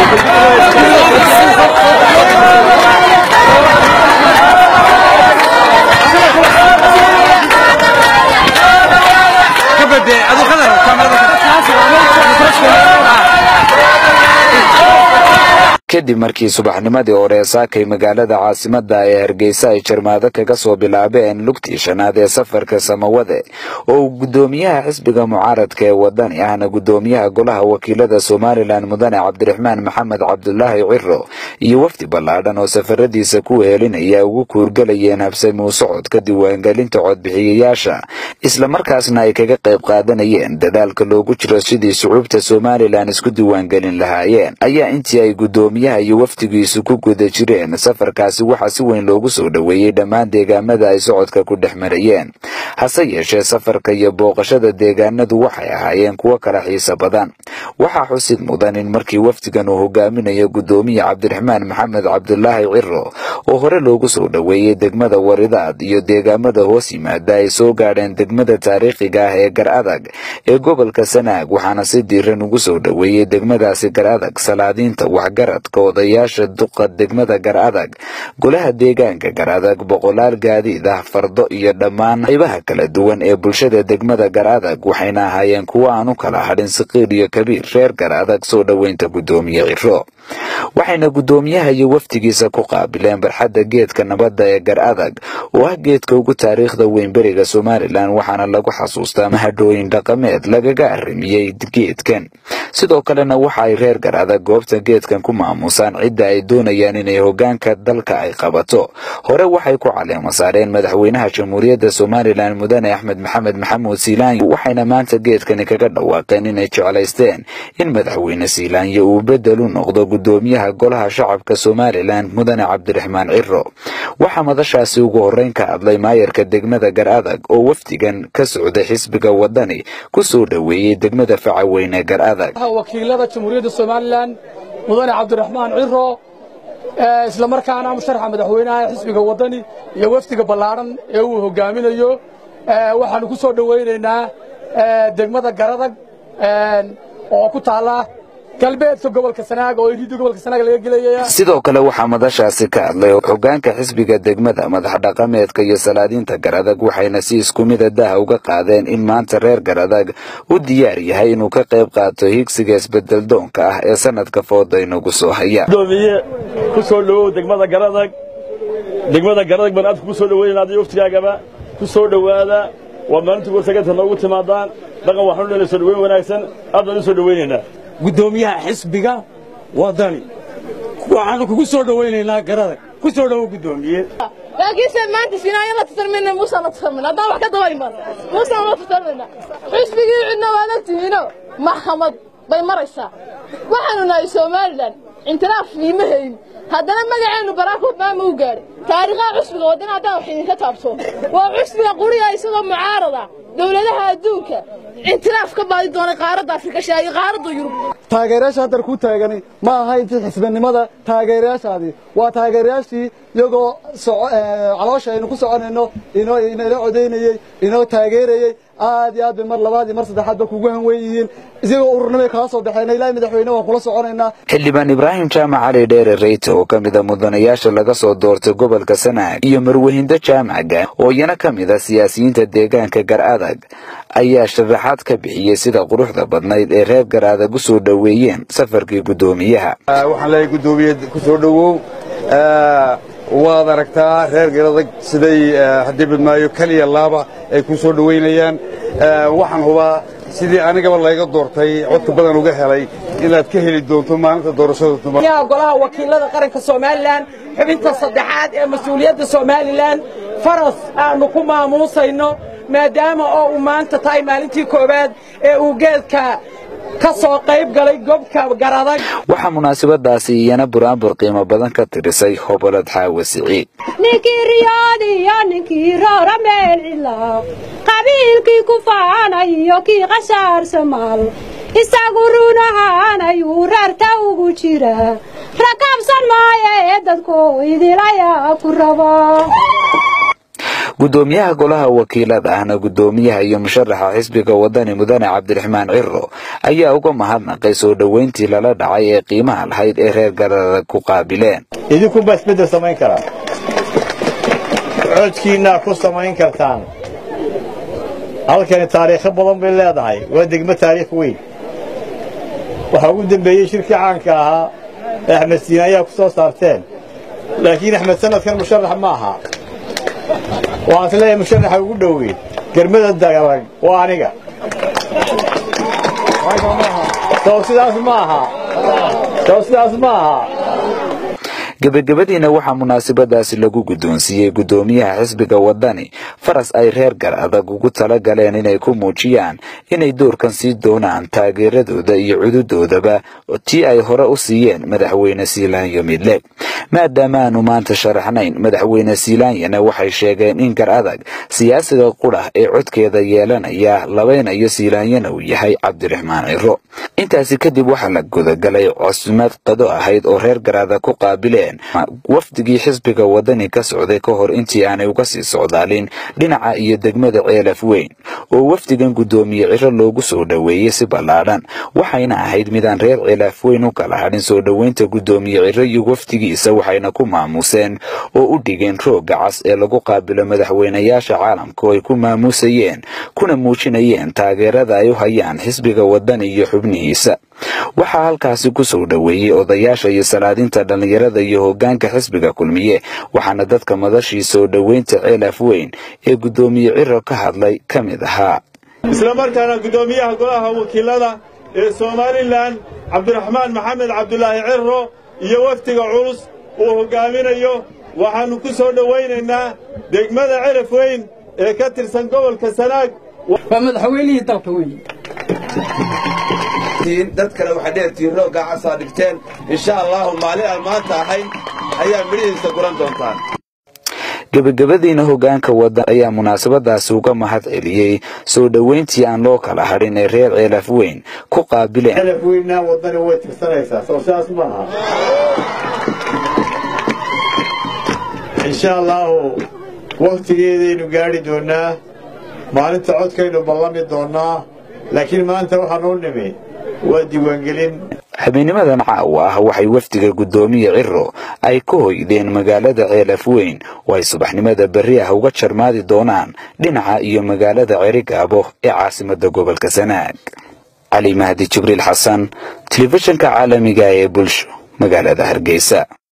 kadib markii subaxnimadii hore saakay magaalada caasimada ee hargeysa ay jarmaado kaga soo bilaabeen lugtii shanaad ee safarka samawade oo uu gudoomiyaha xisbiga mucaaradka ee wadani ahna gudoomiyaha golaha wakiilada somalilan mudane cabdiraxmaan maxamed cabdulaahi ciro iyo wafdi ballaadhan oo safaradiisa ku wehelinaya ugu kuurgalayeen habsamuu socodka diiwaangelinta codbixiyayaasha islamarkaasna ay kaga qayb qaadanayeen dadaalka loogu jiro sidii sucuubta somalilan isku diiwaangelin lahaayeen ayaa intii ay gudoomiyaha iyo wafdigiisu ku guda jireen safarkaasi waxaa si weyn loogu soo dhoweeyey dhammaan deegaamada ay socodka ku dhex marayeen hase yeeshee safarka iyo booqashada deegaanadu waxay ahaayeen kuwo kala xiiso badan waxaa xusid mudan in markii wafdigan uu hogaaminayo gudoomiye cabdiraxmaan maxamed cabdulaahi ciro oo hore loogu soo dhoweeyey degmada waridaad iyo deegaamada hoos yimaada ay soo gaadheen degmada taariikhiga ah ee gar adag ee gobolka sanaag waxaana si diiran ugu soo dhoweeyey degmadaasi gar adag salaadiinta waxgaradka odayaasha duqa degmada gar adag golaha deegaanka gar adag boqolaal gaadiid ah fardo iyo dhammaan qaybaha kala duwan ee bulshada degmada gar adag waxayna ahaayeen kuwo aan u kala hadhin saqiir iyo kabiir reer gar adag soo dhoweynta gudoomiye ciro waxayna gudoomiyaha iyo wafdigiisa ku qaabileen barxadda geedka nabadda ee gar adag oo ah geedka ugu taariikhda weyn beriga somalilan waxaana lagu xasuustaa mahadhooyin dhaqameed lagaga arrimiyey geedkan sidoo kalena waxa ay reer gar adag goobta geedkan ku maamusaan cidda ay doonayaan inay hogaanka dalka ay qabato hore waxay ku caleemo saareen madaxweynaha jamhuuriyadda somalilan mudane axmed maxamed maxamuud siilaanyo waxayna maanta geedkani kaga dhawaaqeen inay jeclaysteen in madaxweyne siilaanyo uu bedel u noqdo gudoomiyaha golaha shacabka somalilan mudane cabdiraxmaan ciro waxaa madashaasi ugu horreyn ka hadlay maayarka degmada gar adag oo wafdigan ka socday xisbiga wadani ku soo dhoweeyey degmada facaweyne gar adag wakiilada jamhuuriyadda somalilan mudane cabdiraxmaan ciro isla markaana musharaxa madaxweynaha xisbiga wadani iyo wafdiga ballaadhan ee uu hogaaminayo waxaanu ku soo dhowaynaynaa degmada garadag oo ku taalla galbeedka gobolka sanaag oo iridda gobolka sanaag laga gelayaya sidoo kale waxaa madashaasi ka hadlay hogaanka xisbiga degmada madax dhaqameedka iyo salaadiinta garadag waxayna si isku mida daha uga qaadeen in maanta reer garadag u diyaar yahay inuu ka qayb qaato higsiga isbedel doonka ah ee sanadka fooda inagu soo haya gudoomiye ku soo dhowow degmada garadag degmada garadag baan aadka ku soo dhoweynaa adiyo waftigaagaba ku soo dhowaada waa maalintii gorsaganta noogu timaadaan dhaqan waxaanu dheelay soo dhoweyn wanaagsan aad baan u soo dhoweynaynaa gudoomiyaha xisbiga wadani waxaanu kugu soo dhowaynaynaa garadag ku soo dhowo gudoomiye laakiinse maanta sinaayo la tartamina muusaan la tartamina haddaan wax ka daba iman muusaan la tartamina xisbigii cidna waad ogtihiino maxkamad bay maraysaa waxaanu nahay somalilan intiraaf iima hayn haddana magaceennu baraak obama u gaadhay taariikhaha cusbiga waddana haddaan wax idinka taabto waa cusbiga quriya isagoo mucaarada dowladaha adduunka intiraaf ka baadi doonay qaaradda afrikasha iyo qaaradda yurub taageerayaasha haddar ku taagani ma aha intii xisbinimada taageerayaashaadii waa taageerayaashii iyagoo caloosha aynu ku soconayno inoo inala codaynayey inoo taageerayey aad iyo aad bay mar labaad iyo mar saddexaad ba kugu hanwen yihiin isagoo ururnimay kala soo baxeen ilaahay madaxweyne waan kula soconaynaa xildhibaan ibraahim jaamac cali dheere reyte oo ka mida mudanayaasha laga soo doortay gobolka sanaag iyo marwehindo jaamaca oo iyana ka mid a siyaasiyiinta deegaanka gar adag ayaa sharaxaad ka bixiyey sida quruxda badnayd ee reer gar adag u soo dhoweeyeen safarkii guddoomiyaha waxaan leeyahay guddoomiye ku soo dhowow waad aragtaa reer garadag siday haddii badmaayo keliya laaba ay ku soo dhowaynayaan waxaan hubaa sidii anigaba layga doortay codka badan uga helay inaad ka heli doonto maalinta doorashada golaha wakiilada qaranka somalilan xubinta saddexaad ee mas-uuliyadda somalilan faras aanu ku maamuusayno maadaama oo uu maanta tahay maalintii koowaad ee uu geedka ka soo qayb galay gobka garadag waxaa munaasabadaasi iyana buraanbur qiimo badan ka tirisay hobolad xaawa siciid ninkii riyoodiyo ninkii roora meel cilaaq qabiilkii ku faanayo kii qashaar somaal isagu run ahaan ayuu reerta ugu jira rakaabsan maayo ee dadku idilayaa ku rabo gudoomiyaha golaha wakiilada ahna gudoomiyaha iyo musharaxa xisbiga wadani mudane cabdiraxmaan ciro ayaa uga mahadnaqay soo dhoweyntii lala dhacay ee qiimaha lahayd ee reer garadag ku qaabileen idinkunbaa isbeddel samayn karaa codkiinnaa ku samayn kartaan halkani taariikho badan bay leedahay waa degmo taariikh weyn waxaa ugu dembeeyey shirkii caanka ahaa ee axmed siina ayaa ku soo saarteen laakiin axmed sanadkan musharax ma aha waxaan is leeyahay musharaxa ugu dhowey germada dagarag waa aniga sow sidaas ma aha sow sidaas ma aha gebagabadiina waxaa munaasabadaasi lagu guddoonsiiyey guddoomiyaha xisbiga wadani faras ay reer gar adag ugu tala galeen inay ku muujiyaan inay doorkan sii doonaan taageeradooda iyo cududoodaba tii ay hore u siiyeen madaxweyne siilaanyo midle maadaama aanu maanta sharaxnayn madaxweyne siilaanyana waxay sheegeen in gar adag siyaasiga qurah ee codkeeda yeelanaya labaynayo siilaanyana uu yahay cabdiraxmaan ciro intaasi kadib waxaa la gudagalay cosmad qado ahayd oo reer gar adag ku qaabileen wafdigii xisbiga wadani ka socday ka hor intii aanay uga sii socdaalin dhinaca iyo degmada ceelaf weyn oo wafdigan guddoomiye ciro loogu soo dhoweeyey si ballaadhan waxayna ahayd midaan reer ceelaaf weyn u kala hadhin soo dhoweynta guddoomiye ciro iyo wafdigiisa waxayna ku maamuuseen oo u dhigeen roogga cas ee lagu qaabilo madaxweynayaasha caalamka oo ay ku maamuusayeen kuna muujinayeen taageerada ay u hayaan xisbiga wadani iyo xubnihiisa waxaa halkaasi ku soo dhoweeyey odayaasha iyo salaadinta dhallinyarada iyo hoggaanka xisbiga kulmiye waxaana dadka madashii soo dhoweynta ceelaf weyn ee guddoomiye ciro ka hadlay ka mid ahaa isla markaana guddoomiyaha golaha wakiilada ee somalilan cabdiraxmaan maxamed cabdulaahi ciro iyo wafdiga culus uu hoggaaminayo waxaannu ku soo dhowaynaynaa degmada celaf weyn ee ka tirsan gobolka sanaag waa madaxweynihii dalka weeye dad kale waxay dheertihiin rooggaa casaa dhigteen insha allahu maalin aan maanta ahayn ayaa midhihiisa guran doontaan gebagabadiina hoggaanka waddan ayaa munaasabadaasi uga mahad celiyey soo dhoweyntii aan loo kala hadhin ee reer ceelaf weyn ku qaabileen celaf weynna waddani way tirsanaysaa soo sidaas ma aha insha allahu wakhtigeedaynu gaadhi doonnaa maalinta codkaynu ballami doonnaa laakiin maanta waxaanuu nimi waa diiwaangelin habeenimadan caawa ah waxay wafdiga guddoomiye ciro ay ka hoydeen magaalada ceelaf weyn oo ay subaxnimada berri ah uga jarmaadi doonaan dhinaca iyo magaalada cerigaabo ee caasimadda gobolka sanaag cali mahdi jibriil xasan telefishinka caalamiga ee bulsho magaalada hargeysa